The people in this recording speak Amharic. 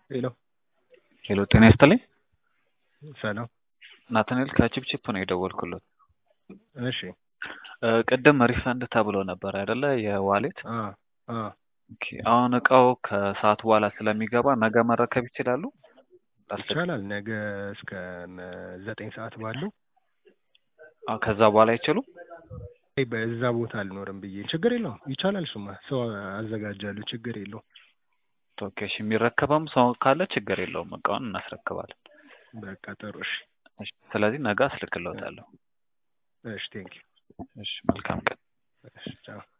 ሄሎ ሄሎ ጤና ይስጥልኝ። ሰላም። ናትናኤል ከቺፕቺፕ ነው የደወልኩለት። እሺ እ ቅድም ሪፈንድ ተብሎ ነበር አይደለ? የዋሌት አ አ ኦኬ። አሁን እቃው ከሰዓት በኋላ ስለሚገባ ነገ መረከብ ይችላሉ? ይቻላል። ነገ እስከ ነ- ዘጠኝ ሰዓት ባለው አ ከዛ በኋላ አይችሉም? አይ፣ በዛ ቦታ አልኖርም ብዬ ችግር የለውም። ይቻላል። እሱማ ሰው አዘጋጃለሁ። ችግር የለውም። ኦኬ እሺ። የሚረከበም ሰው ካለ ችግር የለውም፣ እቃውን እናስረክባለን። በቃ ጥሩ። እሺ እሺ። ስለዚህ ነገ አስልክልዎታለሁ። እሺ፣ ቴንኪው። እሺ። መልካም ቀን። እሺ ቻው።